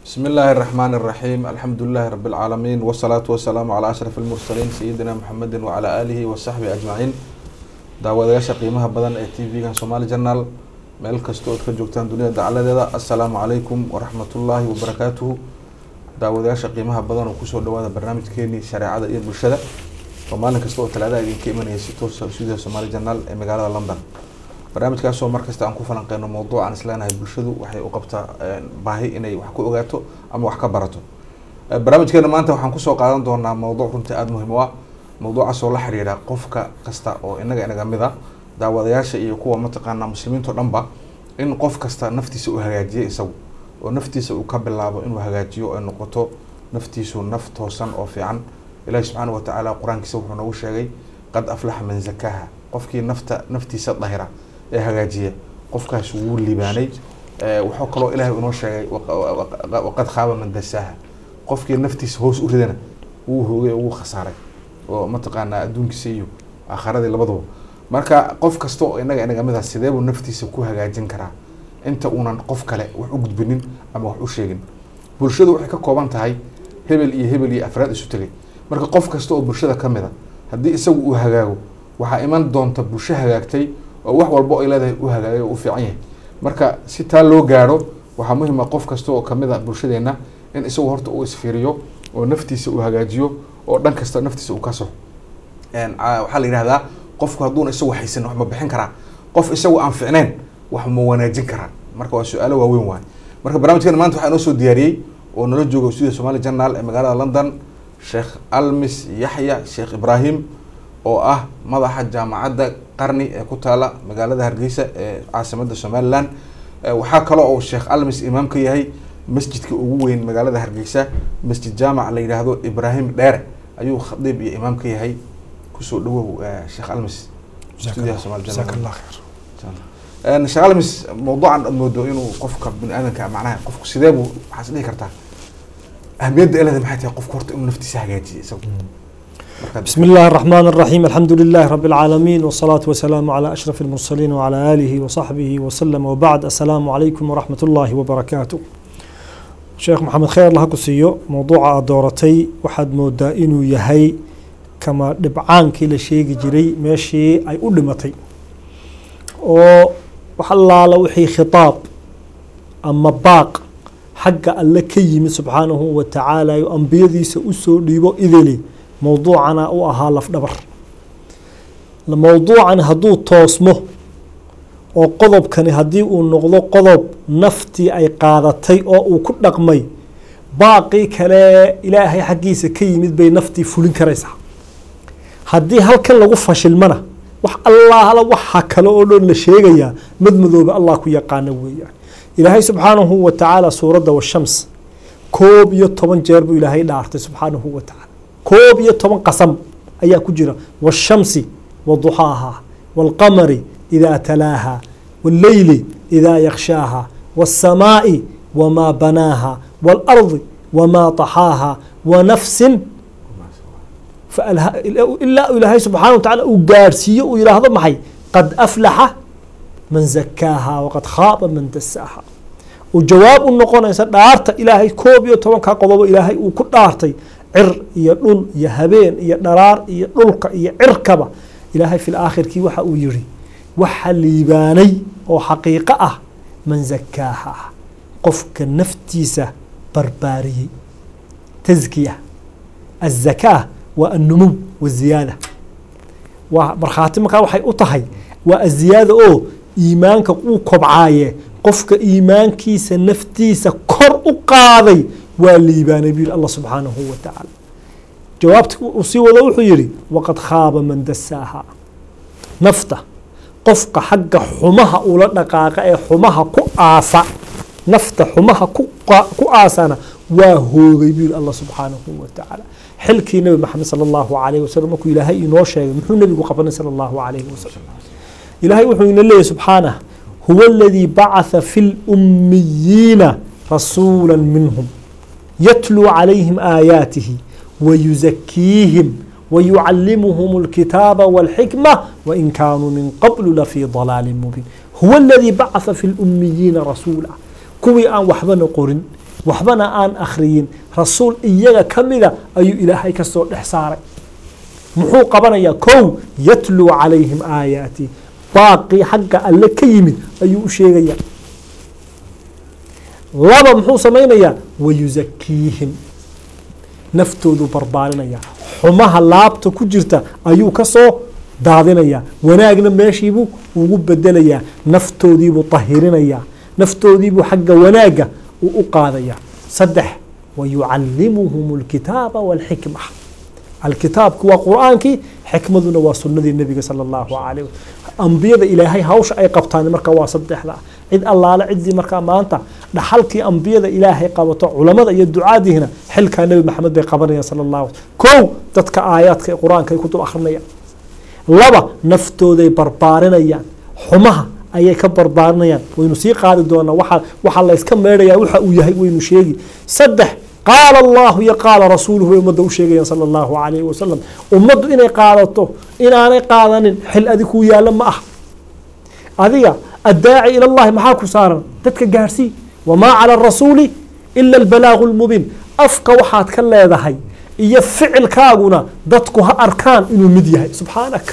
بسم الله الرحمن الرحيم الحمد لله رب العالمين والصلاة والسلام على أشرف المرسلين سيدنا محمد وعلى آله وصحبه أجمعين daawadayaasha qiimaha badan ee t v-gan somaali journal meel kasta ood ka joogtaan dunida dacaladeeda assalaamu calaykum waraxmatullaahi wabarakaatuhu daawadayaasha qiimaha badan oo kusoo dhawaada barnaamijkeenii shareecada iyo bulshada oo maalin kasta oo talaadaha idinka imanaya si toosa stuudiyaha somaali journal ee magaalada london barnaamijkaasoo markasta aan ku falanqeyno mawduuc aan isleenahay bulshadu waxay u qabtaa baahi inay wax ku ogaato ama wax ka barato barnaamijkeena maanta waxaan kusoo qaadan doonaa mawduuc runtii aada muhiim u ah mawduucaasoo la xiriira qofka kasta oo inaga inaga mid a daawadayaasha iyo kuwa mataqaanaa muslimiinto dhanba in qof kasta naftiisa uu hagaajiyo isagu oo naftiisa uu ka bilaabo inuu hagaajiyo ay noqoto naftiisu naf toosan oo fiican ilahi subxaana watacaala qur-aankiisa wuxuu noogu sheegay qad aflaxa man zakaaha qofkii nafta naftiisa dahira ee hagaajiya qofkaas wuu libaanay wuxuu kaloo ilahay inoo sheegay waqad khaaba man dasaaha qofkii naftiisa hoos u ridana wuu hoogay oo wuu khasaaray oo mataqaanaa adduunkiisa iyo aakharadii labadaba marka qof kasta oo inaga inaga mid ah sidee buu naftiisa ku hagaajin karaa inta uunan qof kale wax u gudbinin ama wax u sheegin bulshadu waxay ka kooban tahay hebel iyo hebel iyo afraad isu tegay marka qof kasta oo bulshada ka mid a haddii isagu uu hagaago waxaa iman doonta bulsho hagaagtay oo wax walbo ay leedahay u hagaagay oo u fiican yahay marka si taa loo gaaro waxaa muhiim ah qof kasta oo kamid a bulshadeena in isagu horta uu isfiiriyo oo naftiisa uu hagaajiyo oo dhan kasta naftiisa uu ka soxo waxaa la yihahdaa qofku hadduuna isagu haysan wax ma bixin karaa qof isagu aan ficneyn wax ma wanaajin karaa marka waa su-aalo waaweyn waay marka barnamijkeena maanta waxaa inoo soo diyaariyey oo nala jooga studio somali journal ee magaalada london sheekh almis yaxya sheekh ibrahim oo ah madaxa jaamacadda qarni ee ku taala magaalada hargeysa ee caasimada somaliland waxaa kaloo uu sheekh almis imaam ka yahay masjidka ugu weyn magaalada hargeysa masjid jaamac la yidhaahdo ibrahim dheere ayuu khadiib iyo imaam ka yahay kusoo dhawow sheekh almis stuudiyaha somal sheekh almis mawduucan aad moodo inuu qofka bini aadanka macnaha qofku sidee buu waxaas dhihi kartaa ahmiyadda eleeda maxay tahay qofku horta inuu naftiisa hagaajiyo isagu بسم الله الرحمن الرحيم الحمد لله رب العالمين والصلاة والسلام على أشرف المرسلين وعلى آله وصحبه وسلم وبعد السلام عليكم ورحمة الله وبركاته sheekh maxamed kheyr laha ku siiyo mowduuca aad dooratay waxaad moodaa inuu yahay kama dhibcaankii la sheegi jiray meeshii ay u dhimatay oo wax allaala wixii khitaab ama baaq xagga alle ka yimid subxaanahu wa tacaala o ambiyadiisa usoo dhiibo idili mowduucana u ahaa lafdhabar mowduucan hadduu toosmo oo qodobkani haddii uu noqdo qodob naftii ay qaadatay oo uu ku dhaqmay baaqii kale ilaahay xaggiisa ka yimid bay naftii fulin karaysaa haddii halkan lagu fashilmana wax allaala waxa kale oo dhan la sheegayaa madmadooba allah ku yaqaana weeyaan ilaahay subxaanahu wa tacaala suuradda washams koob iyo toban jeer buu ilaahay dhaartay subxaanahu wa tacaala koob iyo toban qasam ayaa ku jira washamsi wa duxaaha waalqamari إذا تلاها والليل إذا يغشاها والسماء وما بناها والأرض وما طحاها ونفس إلا إلهي سبحانه وتعالى وقارسية وإلى هذا محي قد أفلح من زكاها وقد خاب من دساها وجواب النقون يسأل دارت إلهي كوب يتوان كقضب إلهي وكل دارتي عر يدل يهبين يدرار يدلك يعركب إلهي في الآخر كي وحا يري waxa liibaanay oo xaqiiqo ah man zakaaha qofka naftiisa barbaariyey taskiya azakaa waa anumuw waziyaada waa markhaati markaa waxay u tahay waa aziyaada oo iimaanka uu kobcaaye qofka iimaankiisa naftiisa kor u qaaday waa liibaanay buu yihi allah subxaanahu wa tacaala jawaabta uu sii wado wuxuu yihi waqad khaaba man dasaaha nafta qofka xagga xumaha ula dhaqaaqa ee xumaha ku aasa nafta xumaha ku aasana waa hoogay buu yihi allah subxaanahu wa tacaala xilkii nebi maxamed sala allahu alayh wasalam markuu ilaahay inoo sheegay muxuu nebigu qabanay sala allahu alayhi wasalam ilaahay wuxuu ina leeyahy subxaanah huwa aladii bacatha fi lummiyiina rasuula minhum yatluu calayhim aayaatihi wayuzakiihim ويعلمهم الكتاب والحكمة وإن كانوا من قبل لفي ضلال مبين هو الذي بعث في الأميين رسولا كوي أن وحبا نقرن waxbana aan akhriyin rasuul iyaga ka mida ayuu ilaahay ka soo dhex saaray muxuu qabanayaa kow yatluu calayhim aayaati baaqii xagga alle ka yimid ayuu u sheegayaa laba muxuu samaynayaa wayusakiihim naftooduu barbaarinaya xumaha laabta ku jirta ayuu ka soo daadinayaa wanaagna meeshiibuu ugu bedelayaa naftoodiibuu tahirinayaa naftoodiibuu xagga wanaagga uu u qaadayaa saddex wayucallimuhum alkitaaba walxikma alkitaabku waa qur-aankii xikmaduna waa sunadii nebiga sala allahu calayh ambiyada ilaahay hawsha ay qabtaan marka waa saddexda cid allaale ciddii markaa maanta dhaxalkii ambiyada ilaahay qabato culamada iyo ducaadiihina xilkaa nebi maxamed bay qabanayaan sala allahu kow dadka aayaadka ee qur-aanka ay ku dul akrinayaan laba naftooday barbaarinayaan xumaha ayay ka barbaarinayaan waynu sii qaadi doonaa waa waxaa layska meedhayaa waxa uu yahay waynu sheegi saddex qaala allahu iyo qaala rasuuluhu bay ummadda u sheegayaan sala allahu calayhi wasalam ummaddu inay qaadato inaanay qaadanin xil adi kuu yaallo ma ah adiga addaaci ila llahi maxaa ku saaran dadka gaadhsii wamaa cala arasuuli ila albalaagu lmubiin afka waxaad ka leedahay iyo ficilkaaguna dadku ha arkaan inuu mid yahay subxaanak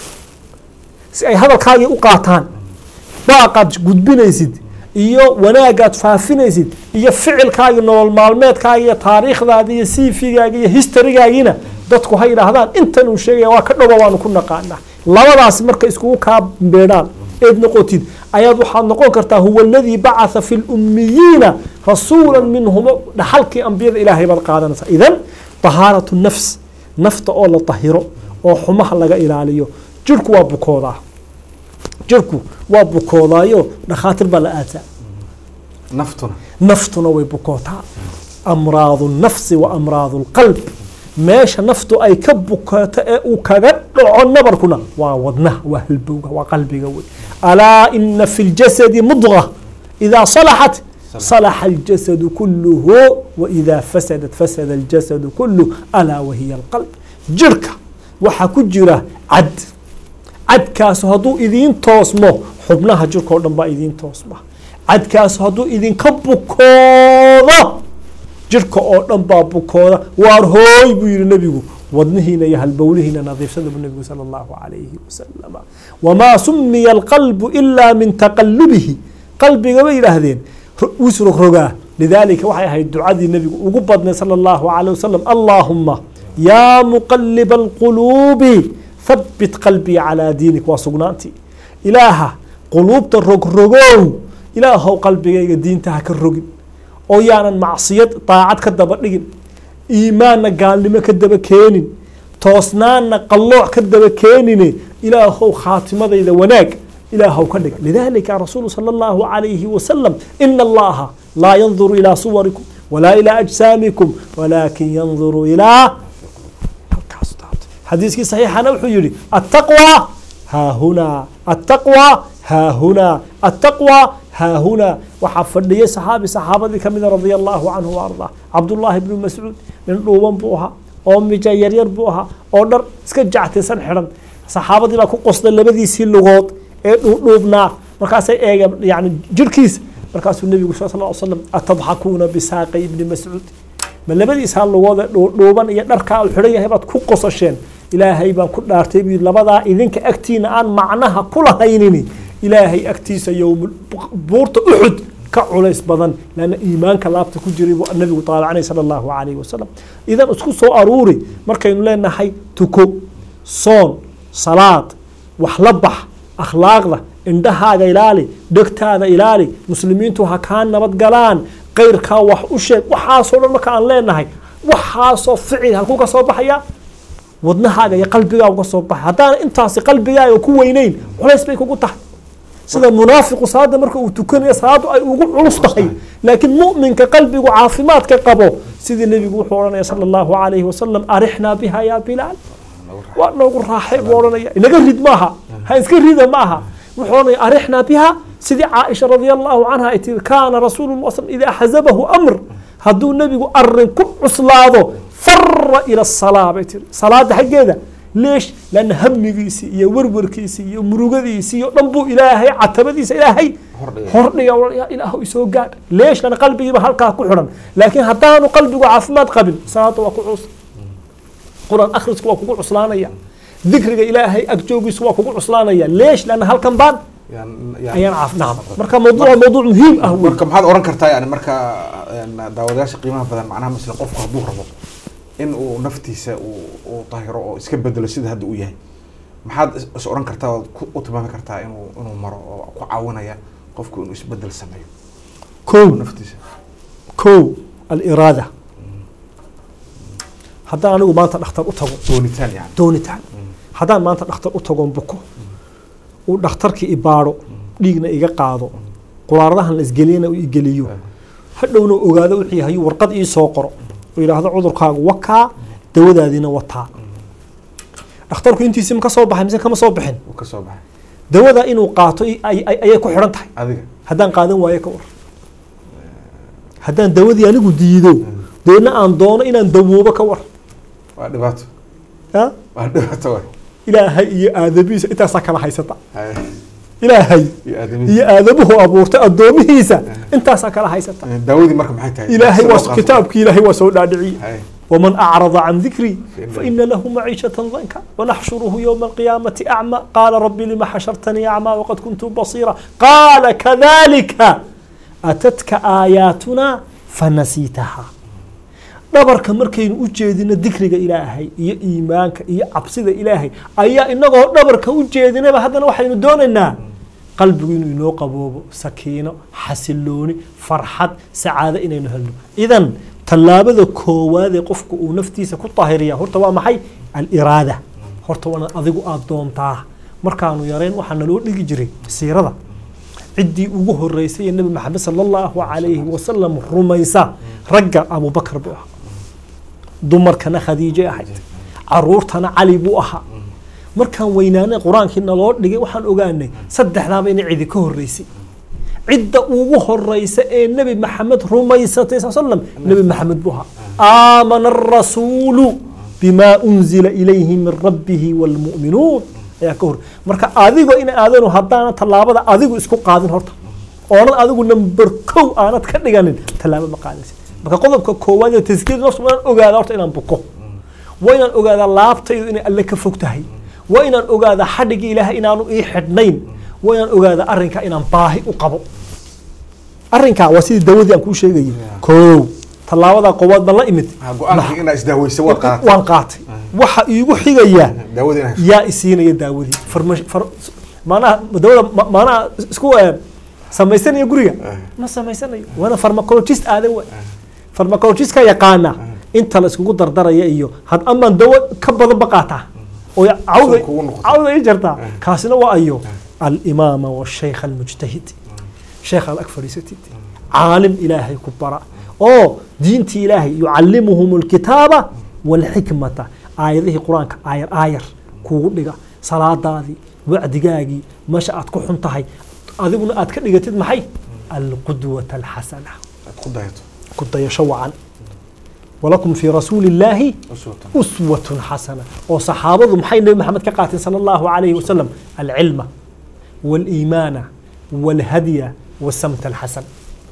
si ay hadalkaagii u qaataan baaqaad gudbinaysid iyo wanaagaad faafinaysid iyo ficilkaagii nolol maalmeedkaagi iyo taariikhdaadi iyo siifigaagi iyo historygaagiina dadku ha yidhaahdaan intan uu sheegaya waa ka dhowa waanu ku naqaanaa labadaas marka iskugu kaa beedhaan eed noqotid ayaad waxaad noqon kartaa huwa aladii bacatha fi lummiyiina rasuula minhum dhaxalkii ambiyada ilaahay baad qaadanaysaa idan tahaaratu nafs nafta oo la tahiro oo xumaha laga ilaaliyo jirhku waa bukoodaa jirhku waa bukoodaayo dhakhaatiir baa la aataa naftuna naftuna way bukootaa amraadu nafsi wa amraadu lqalb meesha naftu ay ka bukooto ee uu kaga dhaco nabarkuna waa wadnaha waa halbowga waa qalbiga wey alaa ina fi ljasadi mudga idaa salaxat صلح الجسد كله وإذا فسدت فسد الجسد كله ألا وهي القلب jirka waxaa ku jira cad cadkaasu hadduu idiin toosmo xubnaha jirka o dhan baa idiin toosma cadkaasu hadduu idinka bukoodo jirka oo dhan baa bukooda waar hooy buu yihi nebigu wadnihiina iyo halbowlihiina nadiifsada buu nebigu sala allahu calayhi wasalama wamaa sumiya alqalbu ilaa min taqalubihi qalbiga bay yidhaahdeen wisrogrogaa lidaalika waxay ahayd ducadii nebigu ugu badnay sala allahu calayh wasalam allaahuma yaa muqaliba alquluubi habit qalbii calaa diinik waa sugnaantii ilaaha quluubta rogrogow ilaahow qalbigayga diintaha ka rogin oo yaanan macsiyad daacad ka daba dhigin iimaanna gaalnimo ka daba keenin toosnaanna qallooc ka daba keenine ilaahow khaatimadayda wanaag ilaahow ka dhig lidalika rasuulu sala allahu calayhi wasalam ina allaha laa yanduru ilaa suwarikum walaa ilaa ajsaamikum walaakin yanduru ilaa xadiiskii saxiixana wuxuu yihi attaqwى haahunaa attaqwى haahunaa attaqwى haahunaa waxaa fadhiyay saxaabi saxaabadii kamida radia allahu canhu ardaa cabdullaahi bnu mascuud nin dhuuban buu ahaa oo mija yaryar buu ahaa oo dhar iska jactaysan xidhan saxaabadii baa ku qosday labadiisii lugood ee dhuudhuubnaa markaasay eegeen yani jirhkiisa markaasuu nebigu sal l slam atadxakuuna bisaaqi ibni mascuud ma labadiisaa lugoode dhuudhuuban iyo dharkaa u xidhan yahay baad ku qosasheen ilaahay baan ku dhaartay buu labadaa idinka agtiina aan macnaha ku lahaynini ilaahay agtiisa yowm buurta uxud ka culays badan lanna iimaanka laabta ku jiray buu nabigu taalacanay sala allahu calayhi wasalam idan isku soo aruuri markaynu leenahay tuko soon salaad wax la bax akhlaaqda indhahaaga ilaali dhegtaada ilaali muslimiintu ha kaa nabad galaan kayrkaa wax u sheeg waxaasoo dhan marka aan leenahay waxaasoo ficil halkuu ka soo baxaya wadnahaaga iyo qalbigaaga ka soo baxay haddaana intaasi qalbigaaga ku weyneyn culays bay kugu tahay sida munaafiqu salaada marka uu tukanayo salaadu ay ugu culus tahay laakiin mu'minka qalbigu caafimaadka qabo sidii nebigu wuxuu odhanaya sala allahu calayhi wasalam arixnaa biha yaa bilaal waa noogu raaxay buu odhanaya inaga rid maaha ha iska rida ma aha wuxuu odhanaya arixnaa biha sidii caaisha radia allahu canha ay tiri kaana rasuulu la slam idaa xazabahu amr hadduu nebigu arin ku cuslaado fara ila salaa bay tiri salaada xaggeeda leesh lanna hamigiisii iyo werwarkiisii iyo murugadiisii iyo dhan buu ilaahay catabadiisa ilaahay hordhiga hordhiga ya ilaahu isoo gaadh leesh lana qalbigiiba halkaa ku xidhan laakiin haddaanu qalbigu caafimaad qabin salaada waa ku cus quraan akhrisku waa kugu cuslaanaya dikriga ilaahay agjoogiisu waa kugu cuslaanaya leesh lana halkan baan Yaan- yaan- ayaan caaf nacam marka mawduuc waa mawduuc muhiim ah wey marka maxaad oran kartaa yani marka een, daawadayaasha qiimaha badan macnaha masle qofku hadduu rabo in uu naftiisa uu uu tahiro oo iska bedelo sida hadda uu yahay maxaad is- is oran kartaa ood ku- u tilmaami kartaa inuu inuu maro oo ku caawinaya qofku inuu isbedel sameeyo kow naftiisa kow aliraada haddaan anigu maanta dhakhtar u tago doonitaan yani doonitaan haddaan maanta dhakhtar u tagoon buko uu dhakhtarkii ibaadho dhiigna iga qaado quraaradahan la isgeliyana uu igeliyo hadhowna ogaado wixii hayu warqad ii soo qoro oo yidhaahdo cudurkaagu wakaa dawadaadiina wataa dhakhtarku intiisii ma ka soo baxay mise kama soo bixin uu ka soo baxay dawada inuu qaato i- ay- ay- ayay ku xidhan tahay adiga haddaan qaadan waayo ka war haddaan dawadii anigu diido deedna aan doono inaan dawoobo ka war waa dhibaato ya waa dhibaato waay ilaahay iyo aadabihiisa intaasaa kala haysata Hay. ilaahay iyo aadamihiisa iyo aadabuhu abuurtay addoomihiisa intaasaa kala haysata daawadii marka maxay tahay ilaahay Si loo waa qaato. kitaabkii ilaahay waa soo dhaadhiciyey Hay. ومن أعرض عن ذكري فإن- فإن له معيشة ضنكا ونحشره يوم القيامة أعمى قال رب لم حشرتني أعمى وقد كنت بصيرا قال كذلك أتتك آياتنا فنسيتها dhabarka markaynu u jeedino dikriga ilaahay iyo iimaanka iyo cabsida ilaahay ayaa inagoo dhabarka u jeedinaba haddana waxaynu doonaynaa qalbigu inuu inoo qaboobo sakiino xasilooni farxad sacaado inaynu helno idan tallaabada koowaad ee qofku uu naftiisa ku tahiriya horta waa maxay aliraada horta waana adigu aada doontaa markaanu yarayn waxaa naloo dhigi jiray siirada ciddii ugu horeysay ee nebi maxamed sala allahu calayhi wasalam rumaysa ragga abubakar buu ahaa dumarkana khadiije ahayd caruurtana cali buu ahaa markaan weynaanay qur-aankii naloo dhigay waxaan ogaanay saddexdaaba inay cidi ka horeysay cidda ugu horeysa ee nebi maxamed rumaysatay sal slam nebi maxamed buu ahaa aamana arasuulu bimaa unzila ilayhi min rabbihi waalmu'minuun ayaa ka hor marka adigo in aadanu haddaana tallaabada adigu isku qaadin horta oonad adigu number kow aanad ka dhiganin tallaabo ma qaadaysid marka qodobka koowaad ee taskiyada nafsu waa inaan ogaada horta inaan buko waa inaan ogaadaa laabtaydu inay alle ka fog tahay waa inaan ogaadaa xadhigii ilaahay inaanu ii xidhnayn waa inaan ogaadaa arrinkaa inaan baahi u qabo arrinkaa waa sidii dawadii aan kuu sheegayay kow tallaabadaa koowaad baan la imid Ha, go-aankii inaa isdaaweysa waa qaatay waan qaatay waxa iigu xigaya daawadii inaa hesho. yaa isiinaya daawadii farmash far maanaha dawada ma- maanaha isku eh, samaysanaya guriga ma samaysanayo waana farmacologist aadan wa farmacologist ka yaqaana inta la iskugu dardaraya iyo had amaan dawo ka badan ba qaataa oo cawda Sun kugu noqoto. cawda ii jartaa kaasina waa ayo alimaama washaykh almujtahid sheekh aad ag fadhiisatid caalim ilaahay ku bara oo diintii ilaahay yucallimuhum alkitaaba walxikmata aayadihii qur-aanka aayar aayar kuugu dhiga salaadaadii wacdigaagii meesha aad ku xun tahay adiguna aad ka dhigatid maxay alqudwata alxasana aad ku dayato ku dayasho wacan walakum fii rasuuli illaahi uswatan uswatun xasana oo saxaabadu maxay nebi maxamed ka qaateen sala allahu calayhi wasalam alcilma waaliimaana waalhadya wasamta alxasan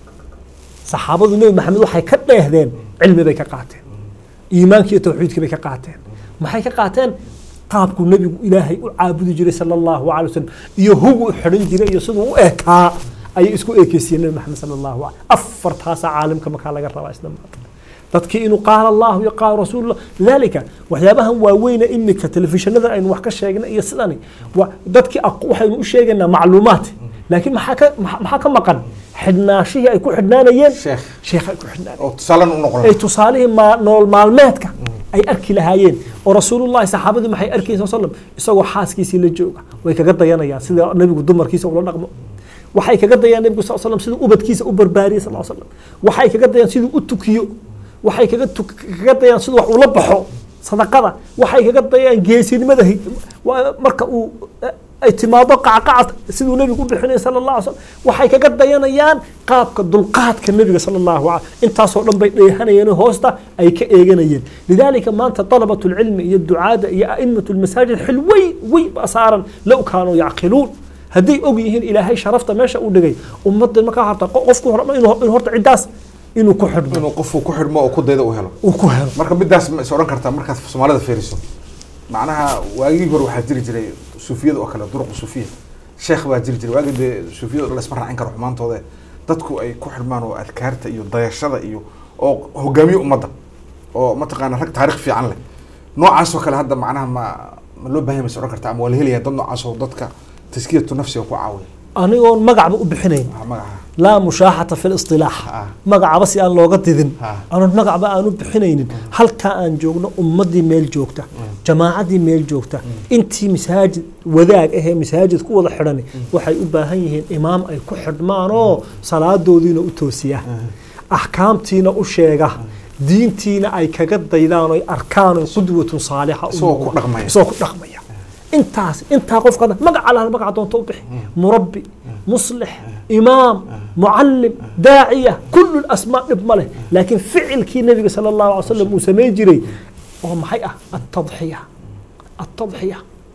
saxaabadu nebi maxamed waxay ka dheehdeen cilmi bay ka qaateen iimaankii iyo tawxiidkii bay ka qaateen maxay ka qaateen qaabkuu nebigu ilaahay u caabudi jiray sala allahu calay wasalam iyo hugu u xidhan jiray iyo siduu u ekaa ayay isku eekeysiiyeen nebi maxamed sala allahu calay afartaasaa caalimka markaa laga rabaa isla maanta dadkii inuu qaala allahu iyo qaala rasuulullah lidalika waxyaabahan waaweyne imika telefishinada aynu wax ka sheegna iyo sidani wa dadkii aq- waxaynu u sheegaynaa macluumaat laakiin maxaa ka maxa- maxaa ka maqan xidhnaashihii ay ku xidhnaanayeen sheekh sheekh ay ku xidhnaanayeen oo tusaalan u noqon ay tusaalihii maa- nolol maalmeedka ay arki lahaayeen oo rasuulullahi saxaabadii maxay arkayeen sal slam isagoo xaaskiisii la jooga way kaga dayanayaan sida nabigu dumarkiisa ula dhaqmo waxay kaga dayaan nabigu sal slam siduu ubadkiisa u barbaariyey sal slam waxay kaga dayaan siduu u tukiyo waxay kaga tuk- kaga dayaan siduu wax ula baxo sadaqada waxay kaga dayaan geesinimada hi- waa marka uu eh, ay timaado qacqacad siduu nebigu u bixinaya sala allah alay slam waxay kaga dayanayaan qaabka dulqaadka nebiga sala allahu alay intaasoo dhan bay dheehanayeen oo hoosta ay ka eeganayeen lidaalika maanta dalabat lcilmi iyo ducaada iyo a'imatu lmasaajid xil wey wey baa saaran low kaanuu yacqiluun hadday og yihiin ilaahay sharafta meesha u dhigay ummadda markaa horta qofku horma inuu inuu horta ciddaas inuu ku xidhmo inuu qofku ku xidhmo oo ku dayda u helo uu ku helo marka midaas ma is odhan kartaa markaad soomaalida fiiriso macnaha waagii hore waxaa jiri jiray suufiyada oo kale duruqu suufiya sheekh baa jiri jiray waagii dee suufiyada oo laisma raacin karo xumaantooda dadku ay ku xidhmaan oo adkaarta iyo dayashada iyo oo hogaamiye ummadda oo mataqaana rag taarikh fiican leh noocaas oo kale hadda macnaha ma ma loo bahan yahay ma is odhan kartaa ama waa la helaya dad noocaas oo dadka taskiyatu nafsiga ku caawiya anigoon magacba u bixinayn waxaa magaca laa mushaaxata fi listilaax Ah. magacaba si aan looga didin Ah. aanan magacba aan u bixinaynin halkaa aan joogno ummadii meel joogta jamaacadii meel joogta intii masaajid wadaag ahee masaajid ku wada xidhani waxay u baahan yihiin imaam ay ku xidhmaan oo salaadoodiina u toosiya axkaamtiina u sheega diintiina ay kaga daydaan oy arkaan oy qudwatun saalixa u Isagoo ku noqdaan. dhaqmaya. isagoo ku dhaqmaya intaas intaa qofka magaca lahal magaca doonto u bixi murabbi muslix imaam mucallim daaciya kullu asmaa dhib ma leh laakiin ficilkii nabiga sala allahu alay wasalam uu samayn jiray oo maxay ah atadxiya atadxiya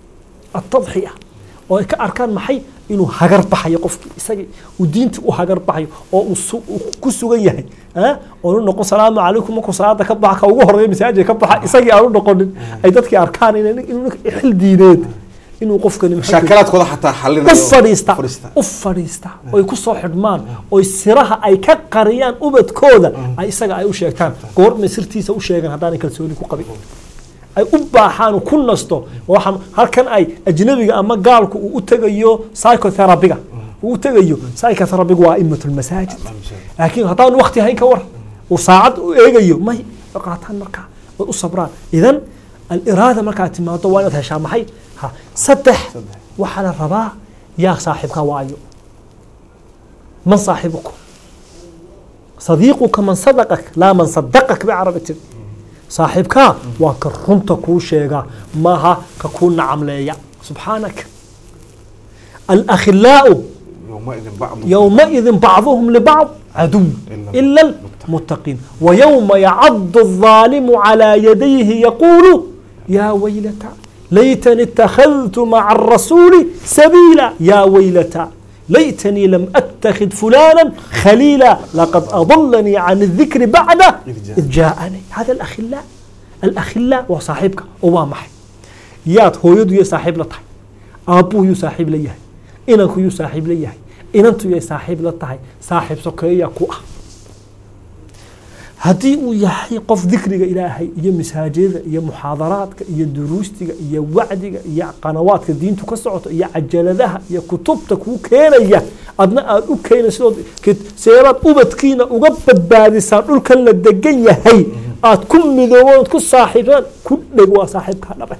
atadxiya oo ay ka arkaan maxay inuu hagar baxayo qofkii isagii uu diintii u hagar baxayo oo uu su- uu ku sugan yahay ah, oonu noqon salaamu calaykum markuu salaada ka baxa ka ugu horeeya masaajidka ka baxa isagii aanu noqonin ay dadkii arkaan inay inuu xil diineed inuu qofkani maxay ku- shaakalaadkooda xataa xalinayo u fadhiista fadhiista. u fadhiista oy ku soo xidhmaan oy siraha ay ka qariyaan ubadkooda ay isaga ay u sheegtaan goormay sirtiisa u sheegaan haddaanay kalsooni ku qabin ay u baaxaan uu ku nasto waxa halkan ay ajnabiga ama gaalku uu u tegayo psychotherapiga uu u tegayo psychotherapiga waa imatul masaajid laakiin haddaan waqti hayn ka war uu saacad u eegayo may way qaataan markaa way u sabraan idan aliraada markaad timaado waa inaad heshaa maxay ha saddex waxaa la rabaa yaa saaxiibka waayo man saaxibukum صديقك من صدقك لا من صدقك بعربي تiri saaxiibkaa waa ka runta kuu sheegaa maaha ka kuu nacamleeya subxaanaka alakhilaau يومئذ بعض يومئذ بعضهم لبعض عدو إلا المتقين ويوم يعض الظالم على يديه يقول يا ويلتى ليتني اتخذت مع الرسول سبيلا يا ويلتى ليتني لم أتخذ فلانا خليلا لقد أضلني عن الذكر بعد إذ جاءني هذا الأخلاء الأخلاء وصاحبك ووامح ياد هو يدو يصاحب لطحي أبوه يصاحب ليه inanku yuu saaxiib la yahay inantu yay saaxiib la tahay saaxiib sokeeya ku ah haddii uu yahay qof dikriga ilaahay iyo masaajida iyo muxaadaraadka iyo duruustiga iyo wacdiga iyo qanawaadka diintu ka socoto iyo cajaladaha iyo kutubta kuu keenaya adna aad u keenayso seebaad ubadkiina uga badbaadisaan dhulkan la degan yahay aad ku midoobood ku saaxiibsaan ku dheg waa saaxiibkaa dhabe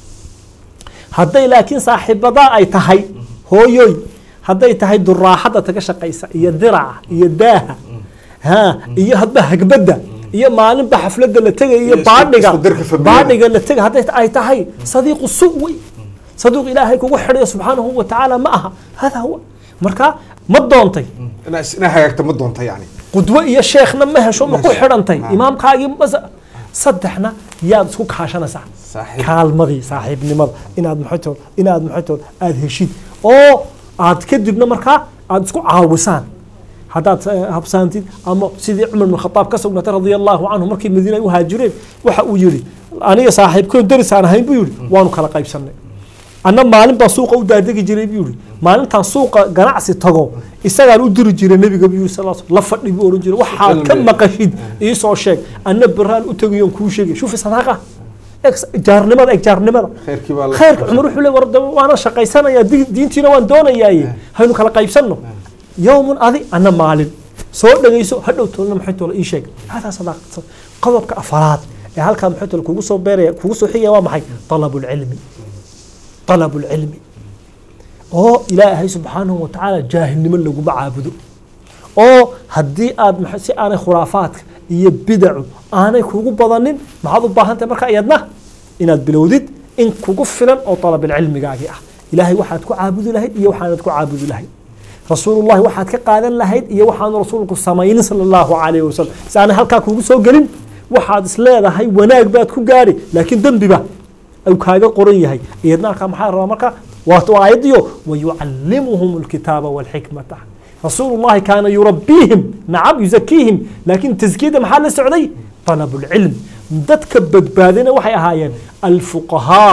hadday laakiin saaxiibadaa ay tahay hooyoy hadday tahay duraaxada taga shaqaysa iyo diraca iyo daaha ha iyo hadba hagbadda iyo maalinba xafladda la tegaya iyo Iyo isku- baadhiga isku dirka familiyada. baadhiga la tegay hadday ay tahay sadiiqu su wey sadiiq ilaahay kugu xidhayo subxaanahu wa tacaala ma aha hada huwa marka ma doontay inaa is- inaa hagaagta ma doonta yani qudwo iyo sheekhna ma hesho ma ku hesho. xidhantay Ah. imaamkaagii mas saddexna yaad isku kaashanaysaa Saaxiib. kaalmadii saaxiibnimada inaad maxaytood inaad maxaytood aada heshid oo aad kadibna markaa aad isku caawisaan haddaad eh, habsaantid ama sidii cumar bin khataab ka sugnatay radia allahu canhu markii madiina ay u haajireen waxa uu yihi aniga saaxiibkoon deris aan ahayn buu yihi waanu kala qaybsanay anna maalin baan suuqa u daadegi jiray buu yihi maalintaan suuqa ganacsi tago isagaan u diri jiray nabiga buu sal la fadhi buu ohan jiray waxaad ka Cilmi. maqashid iisoo sheeg anna beraan u tegayoon kuu sheegay shufi sadaaqa eg jaarnimada eg jaarnimada khayrkii baa la- khayrka cumar wuxuu le war de waana shaqaysanayaa di- diintiina waan doonayaaye haynu kala qaybsanno yowmun adi anna maalin soo dhegayso hadhow toolna maxay toola ii sheeg hadaa sadaaqa qodobka afaraad ee halkaa maxay toola kugu soo beeraya kugu soo xigaya waa maxay talabulcilmi talabulcilmi oo ilaahay subxaanahu wa tacaala jaahilnimo laguma caabudo oo haddii aad maxa- si aanay khuraafaadka iyo bidacu aanay kugu badanin maxaad u baahan tahay marka iyadna inaad bilowdid in kugu filan oo dalabilcilmigaagii ah ilaahay waxaad ku caabudi lahayd iyo waxaanad ku caabudi lahayd rasuulullahi waxaad ka qaadan lahayd iyo waxaanu rasuulku samaynin sala allahu calayhi wasalam si aanay halkaa kugu soo gelin waxaad is leedahay wanaag baad ku gaadhi laakiin dembiba ayuu kaaga qoran yahay iyadna halkaa maxaa rabaa marka waa aayadiyo wayucallimuhum alkitaaba walxikmata rasuulullahi kaana yurabbiihim nacam yuzakiihim laakiin taskiyada maxaa la socday طلب العلم dadka badbaadina waxay ahaayeen alfuqahaa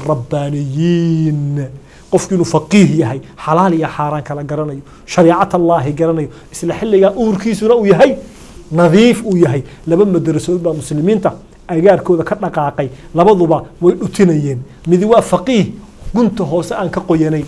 alrabbaaniyiin qofki inuu faqiih yahay xalaal iyo xaaraan kala garanayo shariicat allaahi garanayo isla xilligaa uurkiisuna uu yahay nadiif uu yahay laba madarasood baa muslimiinta agaarkooda ka dhaqaaqay labaduba way dhutinayeen midi waa faqiih gunta hoose aan ka qoyanayn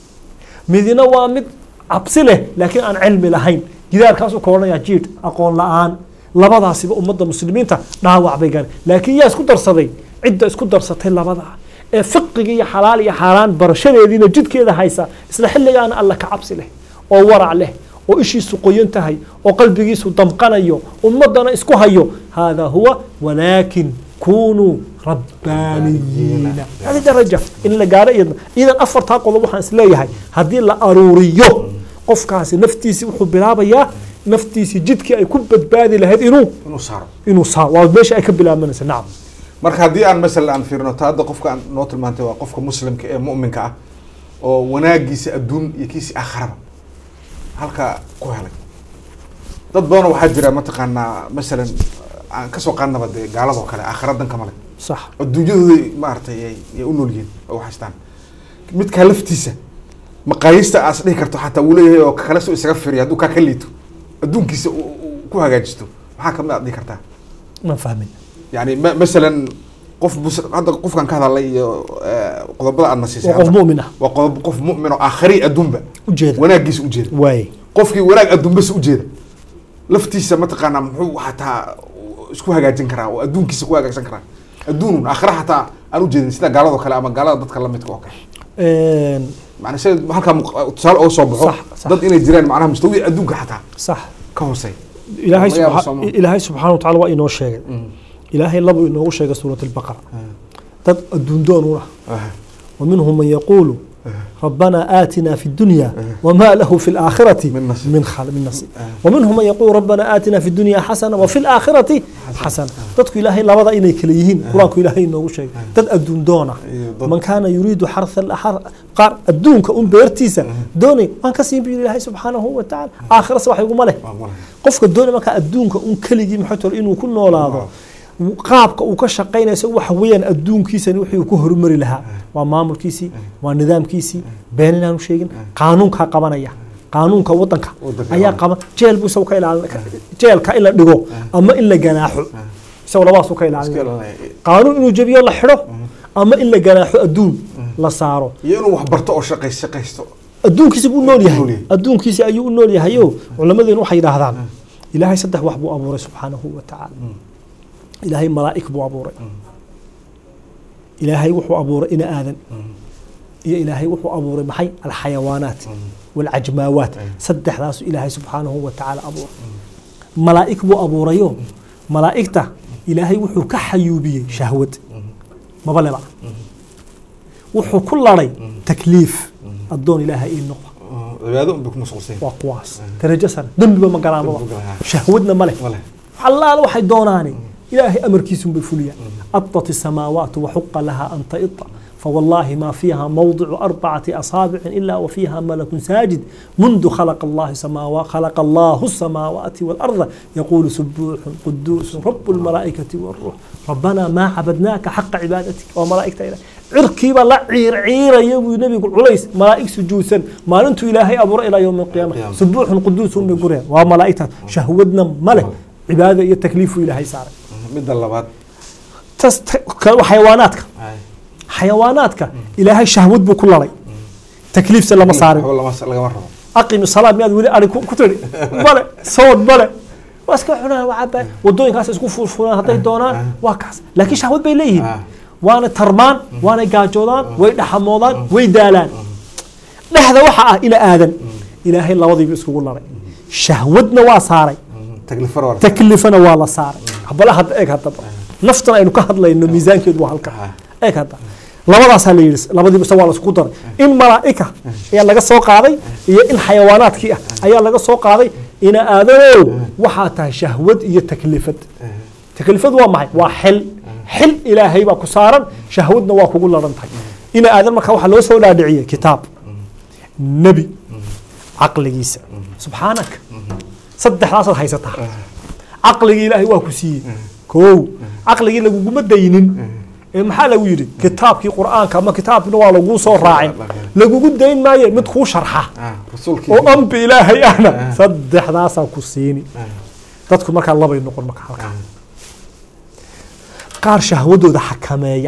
midina waa mid cabsi leh laakiin aan cilmi lahayn gidaarkaasuu ka odhanaya jiid aqoon la-aan labadaasiba ummadda muslimiinta dhaawac bay gaareen laakiin yaa isku darsaday cidda isku darsatay labadaa ee fiqiga iyo xalaal iyo xaaraan barashadeediina jidkeeda haysa isla xilligaana alla ka cabsi leh oo warac leh oo ishiisu qoyan tahay oo qalbigiisu damqanayo ummadana isku hayo hada huwa walaakin kunuu rabbaaniyiina hadi daraja in la gaaro iyadna idan afartaa qodob waxaan isleeyahay haddii la aruuriyo qofkaasi naftiisi wuxuu bilaabayaa naftiisi jidkii ay ku badbaadi lahayd inuu inuu saaro inuu saa waa meesha ay ka bilaabanaysa nacam marka haddii aan masala aan fiirino ta hadda qofka aan noo tilmaantay waa qofka muslimka ee mu'minka ah oo wanaagiisa adduun iyo kiisi aakharaba halkaa ku helay dad badanoo waxaa jira mataqaanaa masalan aan kasoo qaadnaba dee gaaladoo kale aakhira danka male sax adduunyadooda maaragtay ay ay u nool yihiin oo haystaan midkaa laftiisa maqaayista aas dhihi karto xataa wuu leeyahay oo kale soo isaga firiya hadduu kaa ka liito adduunkiisa uu uu ku hagaajisto maxaa kamid aad dhihi kartaa ma fahmin yani ma masalan qof mus hadda qofkan ka hadalay iyo eh, qodobada aad nasiisay waa qof hadda. mu'min ah waa qodob qof mu'min oo aakhiri adduunba ujeeda wanaagiisa ujeeda waaye qofkii wanaag adduunbas ujeeda laftiisa mataqaanaa muxuu xataa isku hagaajin karaa oo adduunkiisa ku hagaagsan karaa adduunun aakhira xataa aan ujeedin sida gaaladoo kale ama gaalada dadka lamidka oo kale macna sida halkaa muq- tusaale oo soo baxo Sax, sax. dad inay jiraan macnaha mustawi adduunka xataa sax ka hooseey ilaahay Laga yaabo subxa- Soomaa. ilaahay subxaana watacaala waa inoo sheegay ilaahay labu inoogu sheegay suurat albaqara dad adduun doon u ah ومنهم من يقول ربنا آتنا في الدنيا وما له في الآخرة من نصيب. من خال من نصيب ومنهم من يقول ربنا آتنا في الدنيا حسنة وفي الآخرة حسنة dadku ilaahay labada inay kala yihiin qur-aanku ilaahay inoogu sheegay dad adduun doona Iyo dad- man kaana yuriidu xartha alaxar qaar adduunka un beertiisa doonay waan ka siin bu ilaahay subxaanahu wa tacaala aakhirase wax iguma leh Waa malaha. qofka doonay markaa adduunka un keligii maxay tole inuu ku noolaado qaabka uu ka shaqaynayso waxa weeyaan adduunkiisani wixii uu ku horumari lahaa waa maamulkiisii waa nidaamkiisii been inaanu sheegin qaanuunkaa qabanaya qaanuunka wadanka Wadanka ayaa waa. qaban jeel buu isagu ka ilaalin jeelka in la dhigo ama in la ganaaxo isagu labaasuu ka Iska ilaalin ilaalinaya. qaanuun inuu jebiyo la xidho ama in la ganaaxo adduun la saaro iyo inuu wax barto oo shaqays shaqaysto adduunkiisa buu nool Nool yahay yahay. adduunkiisa ayuu u nool yahayo culamadeenu waxay yidhaahdaan ilaahay saddex wax buu abuuray subxaanahu wa tacaala ilaahay malaa'ig buu abuuray ilaahay wuxuu abuuray ina aadan iyo ilaahay wuxuu abuuray maxay alxayawaanaat walcajmaawaat saddexdaasu ilaahay subxaanahu wa tacaala abuuray malaa'ig buu abuurayo malaa'igta ilaahay wuxuu ka xayuubiyey shahwad maba leba wuxuu ku laday takliif addoon ilaahay ii noqda cibaado unbay ku mashquulsan waa kuwaas darajo sare dembiba ma galaan Dembi ma baba galaan. shahwadna ma leh ma leh allaala waxay doonaane ilaahay amarkiisun bay fuliyaan adat الsamaawaat waxuqa laha an taita فوالله ما فيها موضع أربعة أصابع إلا وفيها ملك ساجد منذ خلق الله سماوات خلق الله السماوات والأرض يقول سبوح قدوس رب الملائكة والروح ربنا ما عبدناك حق عبادتك وملائكة إله عركي بلا عير عير يبو نبي عليس ملائك سجوسا ما أنت إلهي أبور إلى يوم القيامة القيامة. سبوح قدوس بقرين وملائكة شهودنا ملك cibaada iyo takliifu ilaahay saaray midda labaad tas kale waa xayawaanaadka ay xayawaanaadka ilaahay shahwad buu ku laday takliifse lama saarin waxba lama lagama rabo aqimi salaad miyaad weli ari ku ku tiri male sood male waa iska cunaan waa cabaa wadooyinkaas isku furfuraan hadday doonaan waa kaas laakiin shahwad bay leeyihiin Ah. waana tarmaan waanay gaajoodaan way dhaxamoodaan way daalaan dhexda waxa ah ina aadan ilaahay labadiiba iskugu laday shahwadna waa saaray taklifar waa taklifana waa la saaray bala hadda eeg haddaba naftan aynu ka hadlayno miisaankeedu waa halka eeg hadda labadaasaa la yidhi labadiiba se waa la isku daray in malaa'ika ayaa laga soo qaaday iyo in xayawaanaadkii ah ayaa laga soo qaaday ina aadanow waxaa tahay shahwad iyo taklifad taklifad waa maxay waa xil xil ilaahay baa ku saaran shahwadna waa kugu laran tahay ina aadan markaa waxaa loo soo dhaadhiciyey kitaab nebi caqligiisa subxaanaka saddexdaasaad haysataa caqligii ilaahay waa ku siiyey kow caqligii laguguma daynin ee maxaa lagu yidhi kitaabkii qur'aanka ama kitaabkina waa laguu soo raacin lagugu dayn maaye mid kuu sharxa oo ambi ilaahay ahna saddexdaasaa ku siini dadku markaa labay noqon marka halkaa qaar shahwadooda xakameeya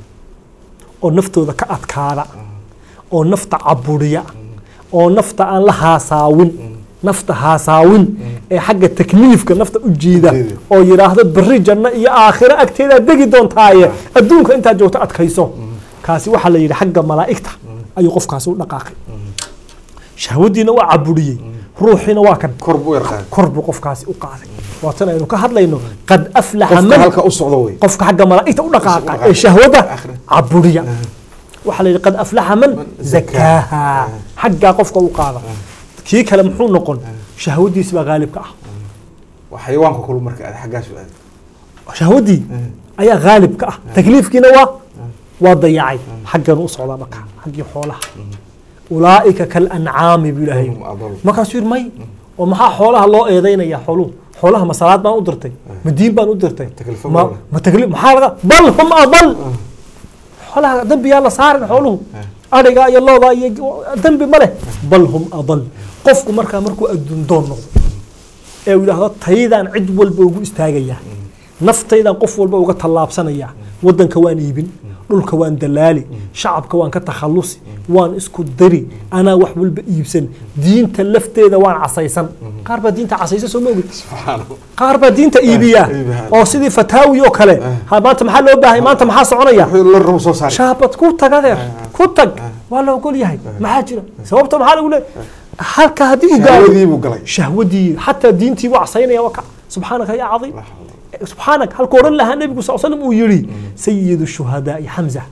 oo naftooda ka adkaada oo nafta caburiya oo nafta aan la haasaawin nafta haasaawin ee xagga takliifka nafta u jiida oo yidhaahdo beri janno iyo aakhiro agteedaad degi doontaaye adduunka intaad joogto adkayso kaasi waxaa la yidhi xagga malaa'igta ayuu qofkaasi u dhaqaaqay shahwadiina waa caburiyey ruuxiina waa kan kor buu yarqaan kor buu qofkaasi u qaaday waatan aynu ka hadlayno qad aflaxa qofka man halka u socdo wey qofka xagga malaa'igta u dhaqaaqa dhaqaaqa. ee shahwada Aakhira. caburiya waxaa la yidhi qad aflaxa man zakaaha xaggaa qofka u qaada kii kale muxuu noqon shahwadiisi baa gaalibka ah waa xayawaanka kulu marka aad xaggaas u aad shahwadii ayaa gaalibka ah takliifkiina waa waa dayacay xaggan u socdaa marka xaggii xoolaha ulaa'ika kalancaami buu ilaahay hum adal markaasuu yidhi may oo maxaa xoolaha loo eedaynaya xooluhu xoolaha ma salaad baan u dirtay ma diin baan u dirtay Taklifo ma ma leh. ma taklif maxaa laga bal hum adal xoolaha dembiyaa la saarin xooluhu adhiga iyo looda iyo dembi ma leh bal hum adal qofku markaa markuu adduun doon noqdo ee uu yidhaahdo taydaan cid walba ugu istaagayaa naftaydan qof walba uga tallaabsanayaa waddanka waan iibin dhulka waan dalaali shacabka waan ka takhallusi waan isku dari anaa wax walba iibsan diinta lafteeda waan casaysan qaar baa diinta casaysa soo ma ogid subxaanahu qaar baa diinta iibiya iibiya. oo sidii fataawi oo kale ha maanta maxaa loo baahay maanta maxaa soconaya wuxuu la rabo soo saaray shaabad ku tag adeer ku tag waa la ogol yahay maxaa jira sababta maxaa lagu leeyahay halka haddii uu gaaro shahwadii buu galay shahwadii xataa diintii buu casaynaya waka subxaanaka yaa cadiim La xawla. subxaanak halkuu odhan lahaa nebigu sal slam uu yidhi sayidu shuhadaai xamza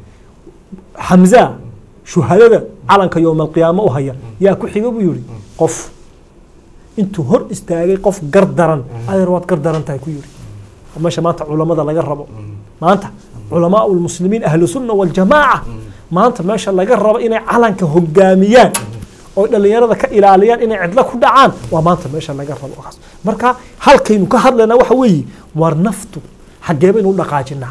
xamza shuhadada calanka yowma alqiyaama u haya yaa ku xiga buu yidhi qof intuu hor istaagay qof gar daran adeer waad gar daran tahay ku yidhi meesha maanta culamada laga rabo maanta culamaa lmuslimiin ahlu sunna waljamaaca maanta meesha laga rabo inay calanka hogaamiyaan oo dhalinyarada ka ilaaliyaan inay cidlo ku dhacaan waa maanta meesha laga rabo kaas marka halkaynu ka hadlaynaa waxa weeye war naftu xaggee baynu u dhaqaajinaa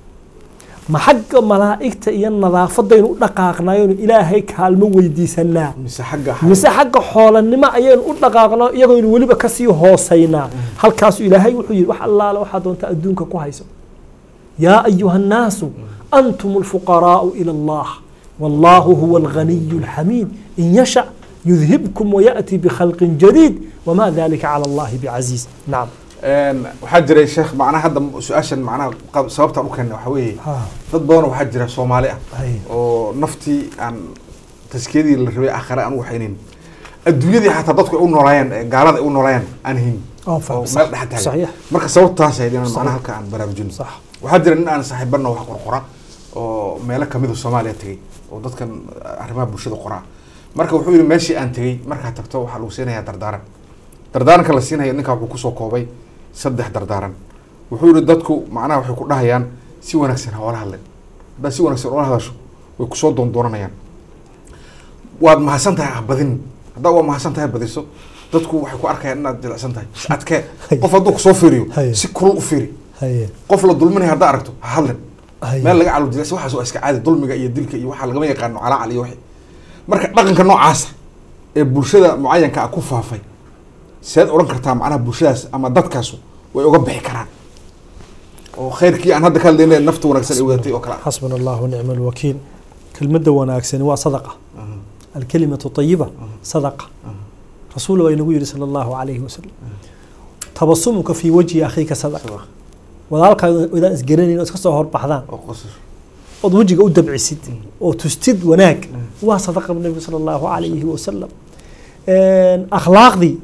ma xagga malaa'igta iyo nadaafadaynu u dhaqaaqnayonu ilaahay kaalmo weydiisanaa mise xagga mise xagga xoolanimo ayaynu u dhaqaaqnaa iyagoynu weliba kasii hoosaynaa halkaasu ilaahay wuxuu yidhi wax allaale waxaa doonta adduunka ku hayso yaa ayuha annaasu antum alfuqaraa'u ila allah wallahu huwa alghaniyu alxamiid in yasha yudhibkum wayaأti bikhalqin jadiid wama dalika cala allahi bicasiiz nacam Een, waxaa jiray sheekh macnaha hadda su-aashan macnaha qab- sababtaan u keenay waxaa weeye dad badan waxaa jira soomaali ah Hay. oo naftii aan taskiyadii la rabay aakhare aan u waxaynayn adduunyadii xataa dadku ay u noolaayeen ee gaalada ay u noolaayeen aan hayn Oo faham, oo sax, meel dhex taagan saxiix. marka sababtaas ahayd inaan Saxiix. macnaha halka aan baraarujino Sax. waxaa jira nin aan saaxiibana wax qorqora oo meelo kamid a soomaaliya tegey oo dadkan arrimaha bulshada qoraa marka wuxuu yihi meeshii aan tegey markaa tagto waxaa lagu siinayaa dardaaran dardaaranka la siinaya ninkaa wuxuu kusoo koobay saddex dardaaran wuxuu yihi dadku macnaha waxay ku dhahayaan si wanaagsan ha oola hadlen haddaad si wanaagsan oola hadasho way kusoo doondoonanayaan waad mahadsan tahay ha badin haddaa waa mahadsan tahay badiso dadku waxay ku arkayaan inaad jilicsan tahay is adkee qof hadduu kusoo fiiriyo Haye. si kulul u fiiri haye qof la dulminaya haddaa aragto ha hadlen Haye. meel laga calo jilicsan waxaas waa iska caadi dulmiga iyo dilka iyo waxaa lagama yaqaano calaacal iyo wixii marka dhaqanka noocaasa ee bulshada mucayanka ah ku faafay seed odhan kartaa macnaha bulshadaas ama dadkaasu way uga bixi karaan oo khayrkii aan hadda ka hadlayna nafta wanaagsan ay wadatay oo kale ah xasbuna allah nicma alwakiil kelmadda wanaagsani waa sadaqa alkalimatu طayiba sadaqa rasuul baa inagu yihi sala allahu calayhi wasalam tabasumuka fii wajhi akhiika sadaqa walaalkaa idaan isgaranayn oo iska soo horbaxdaan oo qosas ood wejiga u dabcisid oo tustid wanaag waa sadaqa bu nebigu sala allahu calayhi wasalam akhlaaqdii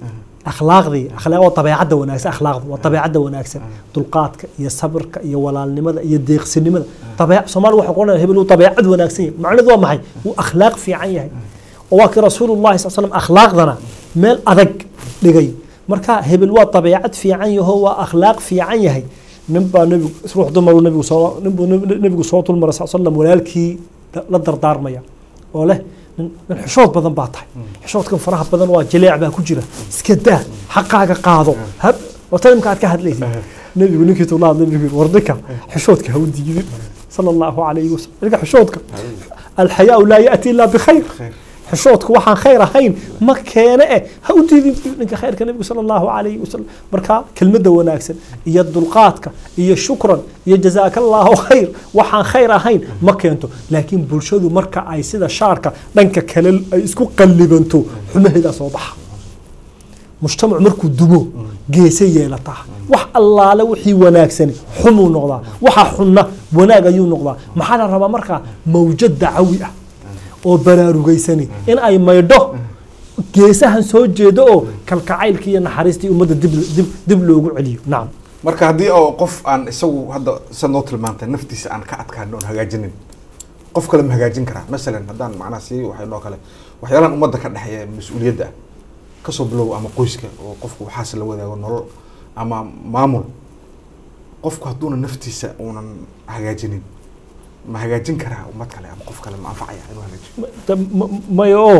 akhlaaqdii akhlaaq waa dabeecadda wanaagsan akhlaaqdu waa dabeecadda wanaagsan dulqaadka iyo sabirka iyo walaalnimada iyo deeqsinimada dabeec soomaali waxa qoranaya hebel uu dabeecad wanaagsan yahay macnaheedu waa maxay wuu akhlaaq fiican yahay oo waa kii rasuulullahi sal slam akhlaaqdana meel adag dhigay marka hebel waa dabeecad fiican yaho waa akhlaaq fiican yahay nin baa nebigu ruux dumaru nebigu soo ninbuu nebigu soo dulmaray sal slam walaalkii la dardaarmaya oo leh nin nin xishood badan baa tahay xishoodkan faraha badan waa jileec baa ku jira iska daa xaqaaga qaado hab wata imka aad ka hadlaysid nebigu ninkii tula hadlay nebigu war ninka xishoodka ha u diidin sala allahu calayhi wasalam ninka xishoodka alxayaau laa yaati ilaa bikhayr xishoodku waxaan khayr ahayn ma keene eh ha u diidin ninka khayrka nebigu sala allahu calayhi wasalam marka kelmadda wanaagsan iyo dulqaadka iyo shukran iyo jazaaka allahu khayr waxaan khayr ahayn ma keento laakiin bulshadu marka ay sida shaarka dhanka kale ay isku qallibanto xumaheedaa soo baxa mujtamacu markuu dumo geese yeelataa wax allaale wixii wanaagsani xumuu noqdaa waxa xunna wanaag ayuu noqdaa maxaa la rabaa markaa mawjad dacawi ah oo baraarugaysani in ay maydho geesahan soo jeedo oo kalkacaylkii iyo naxariistii ummadda dib dib dib loogu celiyo nacam marka haddii oo qof aan isagu hadda sa noo tilmaantay naftiisa aan ka adkaan oon hagaajinin qof kale ma hagaajin karaa masalan haddaan macnaha si waxay noo kale waxyaalahan ummadda ka dhexeeya ee mas-uuliyadda ah kasoo bilow ama qoyska oo qofku waxaas la wadaago nolol ama maamul qofku hadduuna naftiisa uunan hagaajinin ma hagaajin karaa ummad kale ama qof kale ma anfacaya inuu hagaajiyo maya oo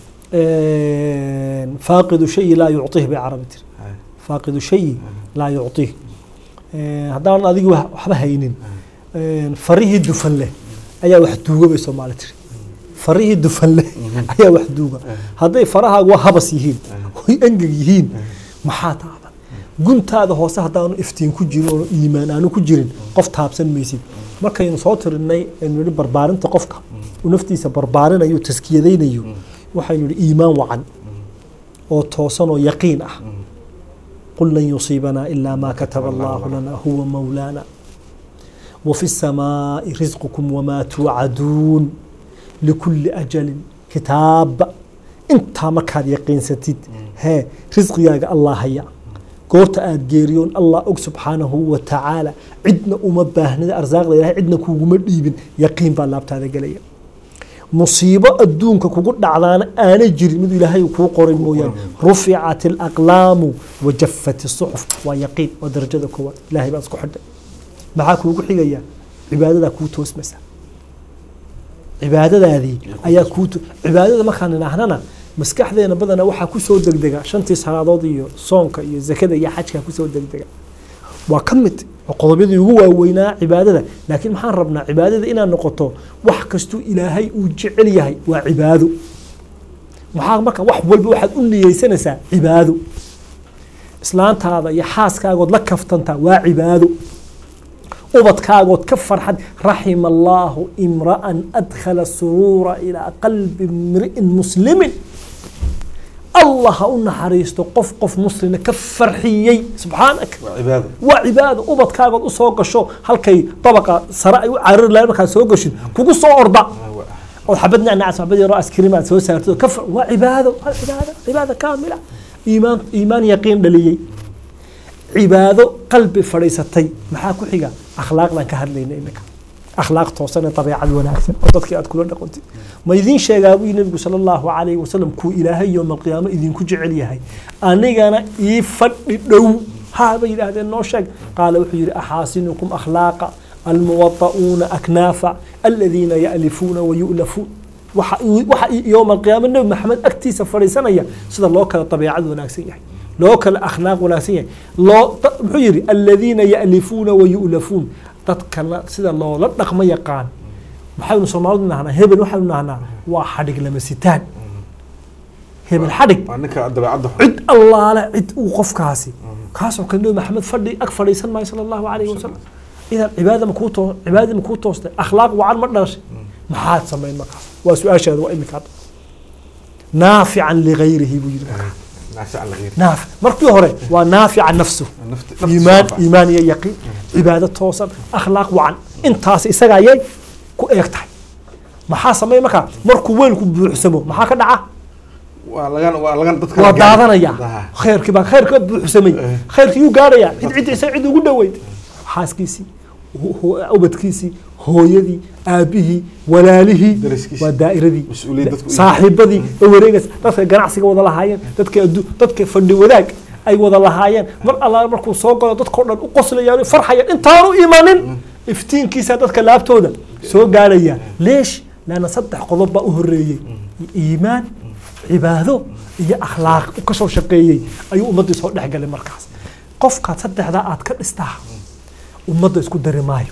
faaqidu shayi laa yucطih bay carabi tiri faaqidu shayi laa yucطih haddaan adigi waxba haynin farihii dufan leh ayaa wax duuga bay soomaali tiri farihii dufan leh ayaa wax duuga hadday farahaagu waa habas yihiin oy engeg yihiin maxaa taaban guntaada hoose haddaanu iftiin ku jirin oo iimaan aanu ku jirin qof taabsan maysid markaynu soo tirinay aynu yihi barbaarinta qofka uu naftiisa barbaarinayo taskiyadaynayo waxaynu yihi iimaan wacan oo toosan oo yaqiin ah qul lan yusiibanaa ilaa maa kataba allahu lana huwa mawlaana wafi الsamaaءi risqukum wamaa tuucaduun likulli ajalin kitaaba intaa markaad yaqiinsatid hee risqigaaga allah haya goorta aad geeriyoon allah og subxaanahu wa tacaala cidna uma baahnida arsaaqda ilahay cidna kuuguma dhiibin yaqiin baa laabtaada gelaya musiibo adduunka kugu dhacdaana aanay jirin mid ilaahay kuu qoray mooyaane ruficat alaqlaamu wajafat isuxuf waa yaqiin waa darajada koowaad ilahay baa isku xidhay maxaa kuugu xigaya cibaadadaa kuu toosmaysa cibaadadaadii ayaa kuu cibaadada markaan idhaahnana maskaxdeena badana waxaa kusoo degdega shantii salaadood iyo soonka iyo zakada iyo xajka kusoo degdega waa ka mid qodobyadii ugu waaweynaa cibaadada laakiin maxaan rabnaa cibaadada inaad noqoto wax kastuu ilaahay uu jecel yahay waa cibaado maxaa marka wax walba waxaad u niyeysanaysaa cibaado islaantaada iyo xaaskaagood la kaftantaa waa cibaado ubadkaagood ka farxad raxima allaahu imra'an adkhala suruura ilaa qalbi imri'in muslimin allah ha u naxariisto qof qof muslina ka farxiyey subxaanaka waa cibaado waa cibaado ubadkaagood usoo gasho halkay dabaqa sare ay u carari lahayn markaad soo gashid kugu soo orda oo xabad nacnac xabad yaroo askrim aad soo saartid oo ka far waa cibaado waa cibaado cibaado kaamila iimaan iimaan yaqiin dhaliyey cibaado qalbi fadhiisatay maxaa ku xiga akhlaaqdan ka hadlayna iminka akhlaaq toosan ee dabeecad wanaagsan oo dadkii aad kula dhaqantid ma idiin sheegaa buu nabigu sala allahu calayhi wasalam kuu ilaahay yowma alqiyaamo idinku jecel yahay anigana ii fadhi dhow haa bay yidhaahdeen noo sheeg qaala wuxuu yidhi axaasinukum akhlaaqa almuwada'uuna aknaafa aladiina ya'lifuuna wayu'lafuun waxa waxa yowma alqiyaamo nebi maxamed agtiisa fadhiisanaya sida loo kala dabeecad wanaagsan yahay loo kala akhlaaq wanaagsan yahay loo muxuu yidhi aladiina ya'lifuuna wayu'lafuun dadkana sida loola dhaqmo yaqaan maxaynu soomaalidu nahnaa hebel waxaynu nahnaa waa xadhig lama sitaan hebel xadhig waa ninka dabeecadda xun cid allaale cid uu qofkaasi kaasoo kale nebi maxamed fadhi ag fadhiisan maayo sala allahu calayhi wasalam idan cibaada ma kuu too cibaadadii ma kuu toostay akhlaaq wacan ma dhalashay maxaad samayn markaas waa su-aashaada waa imika hadda naafican ligayrihi buu yidhi markaa naafican lagayr naafic markii hore waa naafica nafsu nafti iimaan iimaan iyo yaqiin cibaado toosan akhlaaq wacan intaas isaga ayay ku eeg tahay maxaa sameey markaa markuu weelku buuxsamo maxaa ka dhaca waa lagan waa lagan dadka waa la gaari. daadanaya Daha. khayrkii baa khayrka buuxsamay Eh. khayrkii yuu gaaraya cid cid isa cid ugu dhoweyd xaaskiisii hu- hu- ubadkiisii hooyadii aabihii walaalihii Dariskiisii. waa daa'iradii Mas-uuliyad dadku u saaxiibadii ee wareegaysa dadka ganacsiga wada lahaayeen dadka addu dadka fadhi wadaag ay wada lahaayeen mar allaale markuu soo galo dadkao dhan u qoslayaan farxayaan intaanu imanin iftiinkiisa dadka laabtooda soo gaaraya leesh laana saddex qodob baa u horeeyey iimaan cibaado iyo akhlaaq u ka soo shaqeeyey ayuu ummaddii soo dhexgalay markaas qofkaad saddexdaa aad ka dhistaa ummadda isku dari maayo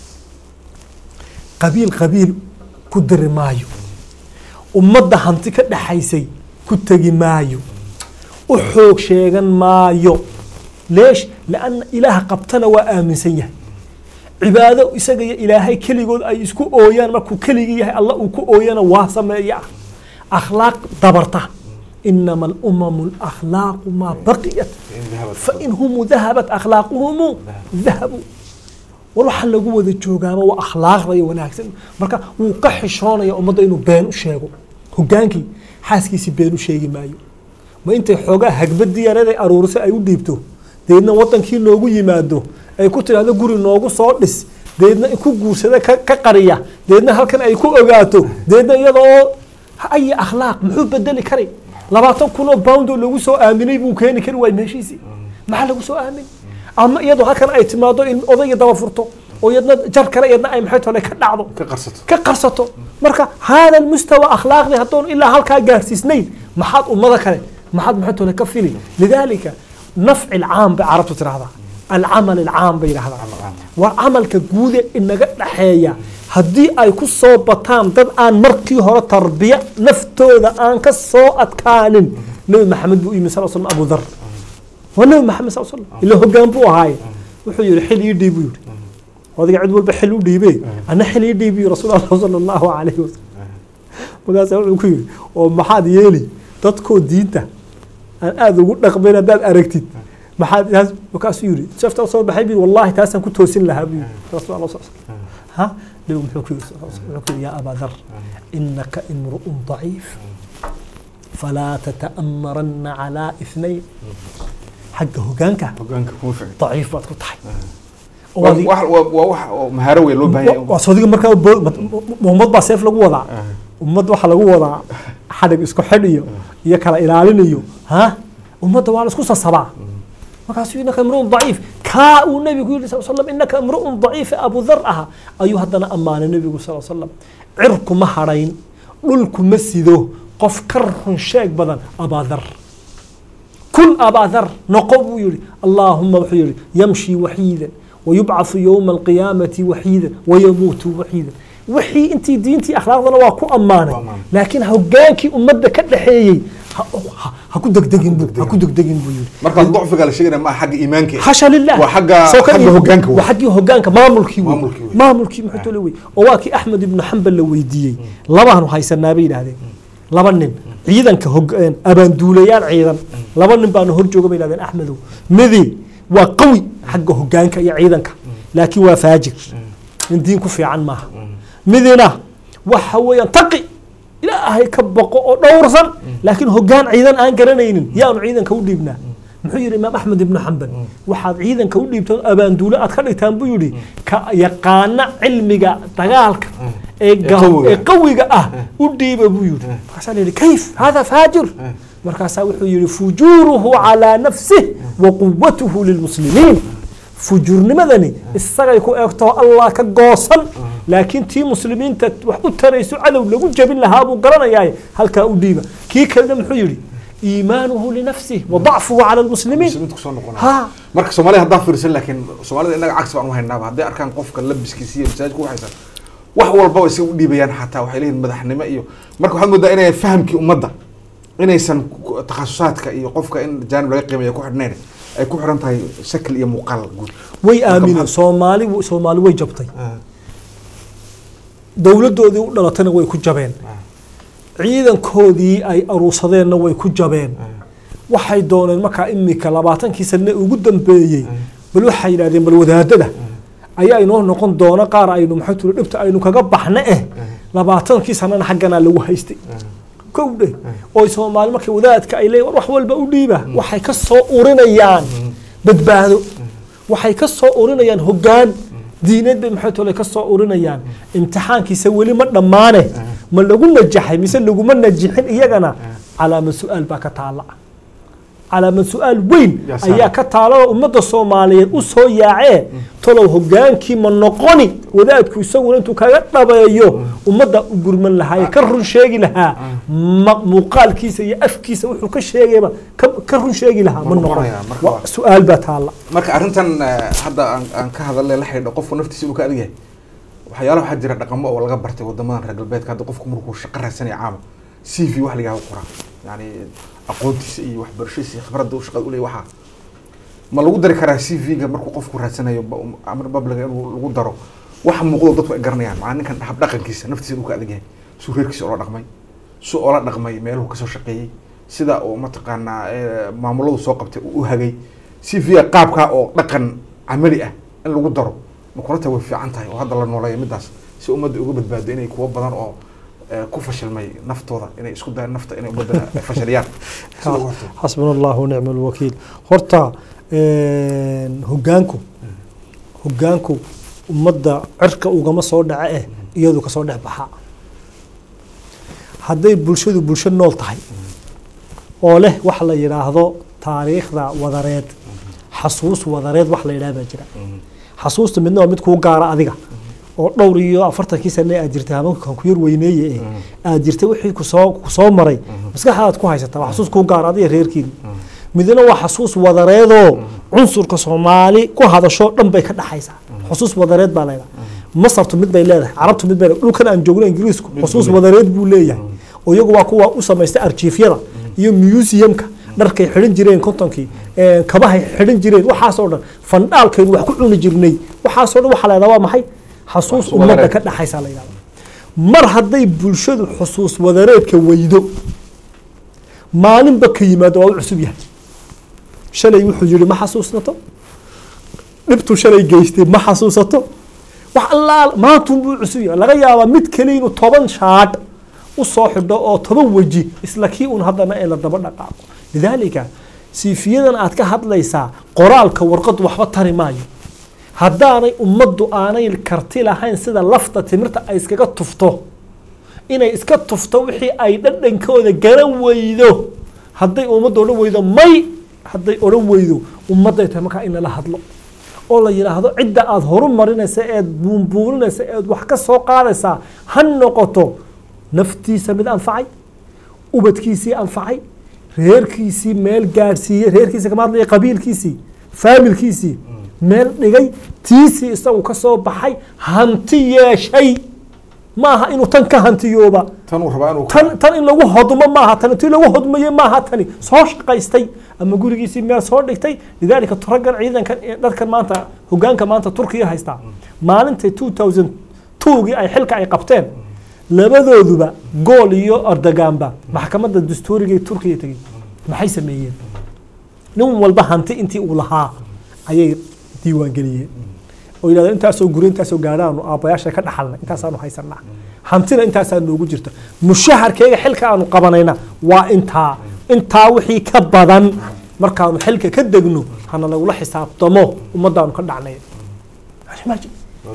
qabiil qabiil ku dari maayo ummadda hanti ka dhexaysay ku tegi maayo u xoog sheegan maayo leesh lanna ilaah qabtana waa aaminsan yahay cibaado isaga iyo ilaahay keligood ay isku ooyaan markuu keligii yahay alla uu ku ooyana waa sameeya akhlaaq dabarta inama alumamu alakhlaaqu maa baqiyat In dahabat. fain humu dahabat akhlaaquhumu dahabu war waxaa lagu wada joogaaba waa akhlaaqda iyo wanaagsan marka wuu ka xishoonaya ummadda inuu been u sheego hogaankii xaaskiisii been u sheegi maayo ma intay xoogaa hagbadii yareed ay aruurisay ay u dhiibto deedna wadankii noogu yimaado ay ku tidhahdo guri noogu soo dhis deedna ku guursada ka ka qariya deedna halkan ay ku ogaato deedna iyada oo ayi akhlaaq muxuu bedeli kari labaatan kun oo bound oo lagu soo aaminay buu keeni kari waay meeshiisii maxaa lagu soo aamin ama iyadoo halkan ay timaado in odayga daba furto oo iyadna jar kale iyadna ay maxay tole ka dhacdo ka qarsato ka qarsato marka hada mustawa akhlaaqdi haddoon ilaa halkaa gaarsiisnayn maxaad ummada kale maxaad maxay tole ka fili lidalika nafci alcaam bay carabtu tirahdaa alcamal alcaam bay yidhahdaa waa camalka guude inaga dhaxeeya haddii ay ku soo bataan dad aan markii hore tarbiya naftooda aan ka soo adkaanin nebi maxamed buu yimi sal slam abu dhar waa nebi maxamed sal slam ila hogaan buu ahaaye wuxuu yihi xil ii dhiib buu yihi odayga cid walba xil u dhiibe ana xil ii dhiibiyo rasuul allah sala allahu calayhi wasalam markaasa wuxuu ku yidhi oo maxaad yeeli dadkoo diinta aan aada ugu dhaqmayn haddaad aragtid maxaad taas markaasuu yidhi safta soo baxay bi wallahi taasaan ku toosin lahaa buu yidhi rasuul allah sal slam ha nabigu muxuu ku yidhi wuxuu ku yidhi yaa abaa dhar inaka imru'un daciif falaa tata'amaranna calaa ithnayn xagga hogaanka hogaanka kuma fiicin daciif baad ku tahay oo waa adiga- wax- waa- waa wax oo mahaaro weyn loo baahan yahay waa soodiga markaa bo- ma- ma- ummad baa seef lagu wadaa ummad waxaa lagu wadaa xadhig isku xidh iyo iyo kala ilaalin iyo ha ummadda waa la isku sasabaa markaasuu inaka imruun daciif kaa uu nebigu yidhi sal slam inaka imruun daciif abu dhar aha ayuu haddana ammaanay nebigu sal slam cirku ma hadhayn dhulku ma sido qof ka run sheeg badan abaadar كن أبا ذر نقب يري اللهم وحيري يمشي وحيدا ويبعث يوم القيامة وحيدا ويموت وحيدا وحي انت دينتي اخلاقنا واكو امانه أمان. لكن هوغانكي امده كدخيي هكو دغدغين بو هكو دغدغين بو يري marka dacfiga la sheegaya ma xagga iimaanka حاشا لله waa xagga سو كان xagga hogaanka wey. وحقي هوغانكا مامولكي وي مامولكي وي. مامولكي محتو لوي وواكي احمد بن حنبل لو ويديي لبان هيسنا بي يراهدين laba nin ciidanka hog abaanduulayaal ciidan laba nin baanu hor jooga bay yidhahdeen axmedow midi waa qawi xagga hogaanka iyo ciidanka laakiin waa faajir nin diin ku fiican maaha midina waxa weeyaan taqi ilaahay ka boqo oo dhowrsan laakiin hogaan ciidan aan garanaynin yaanu ciidanka u dhiibnaa muxuu yidhi imaam axmed ibnu xambal waxaad ciidanka u dhiibtaan abaanduule aad ka dhigtaan buu yidhi ka yaqaana cilmiga dagaalka ee ga- qawiga. ee qawiga ah u dhiiba buu yidhi markaasaa la yidhi kayf hada faajir markaasaa wuxuu yidhi fujuuruhu calaa nafsih wa quwatuhu lilmuslimiin fujuurnimadani isagay ku eegtoo allah ka goosan laakiin tii muslimiinta wax u tarayso cadow lagu jabin lahaa buu garanayaa halkaa u dhiiba kii kalena muxuu yidhi iimaanuhu linafsih wa dacfuhu cala lmuslimiin muslimiinta kusoo noqonaya ha marka soomaalida haddaan fiirsan laakiin soomaalida innaga cagsi baan u haynaaba hadday arkaan qofka labiskiisa iyo masaajidka waxaysan wax walba way isaga u dhiibayaan xataa waxay leeyihin madaxnimo iyo marka waxaad moodaa inay fahamkii ummadda inaysan ku- takhasusaadka iyo qofka in jaanib laga qiimeeya ku xidhnayn ay ku xidhan tahay shakl iyo muuqaal guud way Marka aamineen maxaa- soomaali soomaali way jabtay dowladdoodii u dhalatayna way ku jabeen ciidankoodii ay aruursadeenna way ku jabeen waxay dooneen markaa imika labaatankii sane ugu dambeeyey bal waxay yidhahdeen bal wadaadada ayaa inoo noqon doona qaar aynu maxay tuli dhibta aynu kaga baxna eh labaatankii sanana xagganaa lagu haystay kow dheh oo soomaali markay wadaadka ay leeyihin war wax walba u dhiiba waxay ka soo urinayaan badbaado waxay ka soo urinayaan hoggaan diineed bay maxay tole ka soo urinayaan imtixaankiisa weli ma dhammaane ma lagu najaxay mise laguma najixin iyagana calaamad su-aal baa ka taala calaamad su-aal weyn Ya salaam. ayaa ka taala oo ummadda soomaaliyeed u soo yaacee tolow hogaankii ma noqoni wadaadku isaguna intuu kaga dhabeeyo ummadda u gurman lahaa ee ka run sheegi lahaa ma- muuqaalkiisa iyo afkiisa wuxuu ka sheegayba ka- ka run sheegi lahaa ma Ma noqon noqonaya, marka Wa- waa- su-aal baa taala marka arrintan eh, hadda aan aan ka hadalnay la xidhiidho qofku naftiisa inuu ka adag yahay waxyaala waxaa jira dhaqamo oo laga bartay wadamadan reer galbeedka hadda qofku markuu shaqo raadsanaya caama c v wax lagaa qoraa yani aqoontiisa iyo waxbarashadiisa iyo khibradda uu shaqada u leeyahay waxaa ma lagu dari karaa c v-ga markuu qofku raadsanayo ba- amar babliga inuu lagu daro wax muuqdo dadku ay garanayaan macaa ninkan hab dhaqankiisa naftiisa inuu ka adag yahay suu reerkiisa oola dhaqmay suu oola dhaqmay meeluhu kasoo shaqeeyey sida uu mataqaanaa eh, maamuladu soo qabtay uu u hagay c v-ga qaabkaa oo dhaqan camali ah in lagu daro makulata way fiican tahay oo hadda la nooleeya midaas si ummadda uga badbaado inay kuwo badan oo eh, ku fashilmay naftooda inay isku dayaan nafta inay ummadda fashiliyaan sida ugu hortay. xasbuna allahu nicma alwakiil horta hogaanku hogaanku ummadda cirka ugama soo dhace eh iyadu kasoo dhex baxaa hadday bulshadu bulsho nool tahay oo leh wax la yidhaahdo taariikhda wadareed xasuus wadareed wax la yidhaha baa jira xasuusta midna waa mid kuu gaara adiga oo dhowr iyo afartankii sane aad jirtay habankan ku yar weyneeye eh aad jirtay wixii kusoo kusoo maray maskaxdaad ku haysataa waa xasuus kuu gaara adiga reerkiina midna waa xasuus wadareedoo cunsurka soomaali ku hadasho dhan bay ka dhaxaysaa xusuus wadareed baa leedahay masartu mid bay leedahay carabtu mid bay leedahay dhulkan aan joogno ingiriisku Mid xusuus buu wadareed buu leeyahay oo iyagu waa kuwa u samaystay arjiifyada iyo museumka dharkay xidhan jireen kontonkii ee, kabahay xidhan jireen waxaasoo dhan fandhaalkaynu wax ku cuni jirnay waxaasoo dhan waxaa leedaha waa maxay xasuus Xasuus ummadda wadareed. ka dhaxaysa la yidhahda mar hadday bulshadu xusuus wadareedka weydo maalinba ka yimaado waa u cusub yahay shalay wuxuu yihi ma xasuusnato dhibtu shalay geystay ma xasuusato wax allaal maantunbuu cusub yahay laga yaabaa mid kale inuu toban shaadh u soo xidho oo toban weji isla kii un haddana ee la daba dhaqaaqo lidaalika siifiyadan aad ka hadlaysaa qoraalka warqad waxba tari maayo haddaanay ummaddu aanay karti lahayn sida lafta timirta ay iskaga tufto inay iska tufto wixii ay dhadhankooda garan weydo hadday ummadda odhan weydo may hadday odhan weydo ummadday tahay markaa in lala hadlo oo la yidhaahdo cidda aada horumarinaysa eed buunbuuninaysa eed wax ka soo qaadaysaa ha noqoto naftiisa mid anfacay ubadkiisii anfacay reerkiisii meel gaadhsiiyey reerkiisii kama hadlaya qabiilkiisii faamilkiisii meel dhigay tiisii isagu ka soo baxay hanti yeeshay ma aha inuu tan ka hantiyooba tan uu rabaa inuu tan tan in lagu hodmo maaha tani tii lagu hodmaye maaha tani soo shaqaystay ama gurigiisii meel soo dhigtay lidaalika raggan ciidankan ee dadkan maanta hogaanka maanta turkiya haystaa maalintay two thousand twogii ay xilka ay qabteen labadooduba gool iyo erdoganba maxkamadda dastuuriga ee turkiya tegey maxay sameeyeen nin walba hanti intii uu lahaa ayay diiwaangeliyeen oo yidhahdo intaasoo guri intaasoo gaadhaanu aabbayaasha ka dhaxalnay intaasaanu haysanaa hantina intaasaa noogu jirta mushaharkeyga xilka aanu qabanayna waa intaa intaa wixii ka badan markaanu xilka ka degno hana lagula xisaabtamo ummadaanu ka dhacnay Imagine.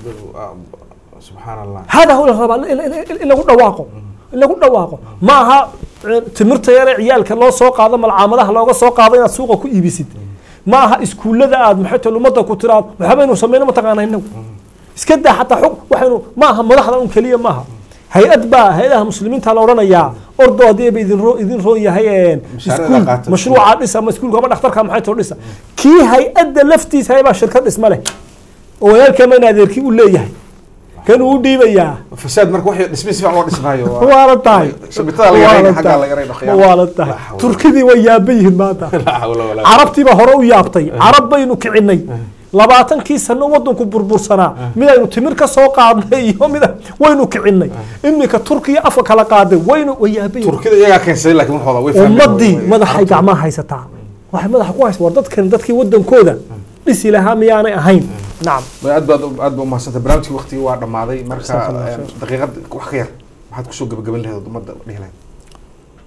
subxaan allah هذا هو الربا in lagu dhawaaqo in lagu dhawaaqo ma aha eh, timirta yare ciyaalka loo soo qaado malcaamadaha looga soo qaado inaad suuqa ku iibisid ma aha iskuullada aad maxay tahay ummadda ku tiraad waxbaynu samayno mataqaana inagu iska daa xataa xog waxaynu ma aha madaxda un keliya ma aha hay-ad baa hay-adaha muslimiinta la odhanayaa ordo haddii ba idin roo idin roo yahay een, Mashaariicda iskuul qaata. mashruuca dhisa ama iskuulka ama dhakhtarka maxay too dhisa kii hay-adda laftiisa haybaa shirkad dhisma leh oo walaalkeema in adeerkii u leeyahay kan uu dhiibayaa fasaad marka waxay dhismay si fiican loo dhismaayo waa- waa la tahay shabitada la yarayna xaggaa la yarayna khiyaam. waa la tahay La xawla. turkidii way yaaban yihiin maanta La xawla walaa carabtiiba hore u yaabtay carab baynu kicinay labaatankii sano wadanku burbursanaa midaynu timir ka soo qaadnay iyo mid waynu kicinay iminka turkiya afka kala qaaday waynu way yaaban yihiin turkida iyagaa keensaday laakiin waxooda way fahmeen. ummadii Way- madaxay gacmaha haysataa waxay madaxa ku haysa war dadkan dadkii wadankooda dhisi lahaa miyaanay ahayn nacam way aad baad aad baa umahadsantay barnaamijkii waqtigii waa dhammaaday marka Jazakallah een, khair. daqiiqad wax ka yar maxaad kusoo gabagaban lahayd ummadda dhihi lahayd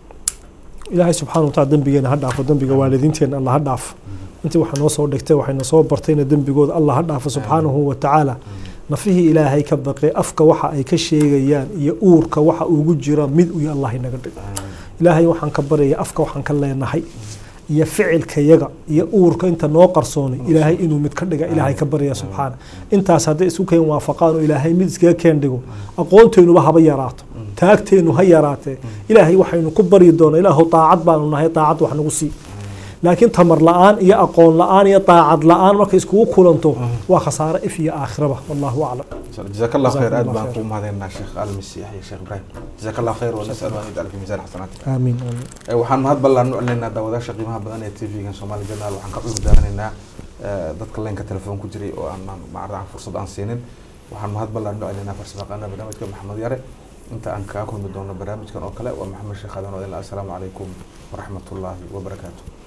ilaahay subxaana wataala dembigeena ha dhaafo dembiga waalidiinteena allah ha dhaafo intii waxaa noo soo dhigtay waxayna soo bartayna dembigooda allah ha dhaafo subxaanahu wa tacaala nafihii ilaahay ka baqay afka waxa ay ka sheegayaan iyo uurka waxa ugu jira mid uyo allah inaga dhigo ilaahay waxaan ka baryaya afka waxaan ka leenahay iyo ficilkayaga iyo uurka inta noo qarsoonay ilaahay inuu mid ka dhiga ilaahay ka barya subxaana intaas hadday isku keen waafaqaan oo ilaahay mid iskaga keen dhigo aqoonteenuba haba yaraato taagteenu ha yaraatee ilaahay waxaynu ku baryi doonaa ilaahu daacad baanu nahay daacad wax nagu sii laakiin tamar la-aan iyo aqoon la-aan iyo daacad la-aan markay iskugu kulanto waa khasaare if iyo aakhiraba wallahu aclam جزاك الله خير جزاكم أد الله بان خير. كوم هذا الشيخ المسيح يا شيخ إبراهيم جزاك الله خير ونسأل أن يجعل في ميزان حسناتك aamiin aamiin Ee, waxaan mahad ballan u celinaynaa daawadaasha qiimaha badan ee tv-gan Somali Journal waxaan ka cudur daaranaynaa ee, dadka leenka telefoon ku jiray oo aan macnaha fursad aan siinin waxaan mahad ballan u celinaynaa farsamaqaana barnaamijka maxamed yare inta aan kaga kulmi doono barnaamijkan oo kale waa maxamed sheekh aadan oo idin leh. assalaamu calaykum waraxmatullaahi wabarakaatu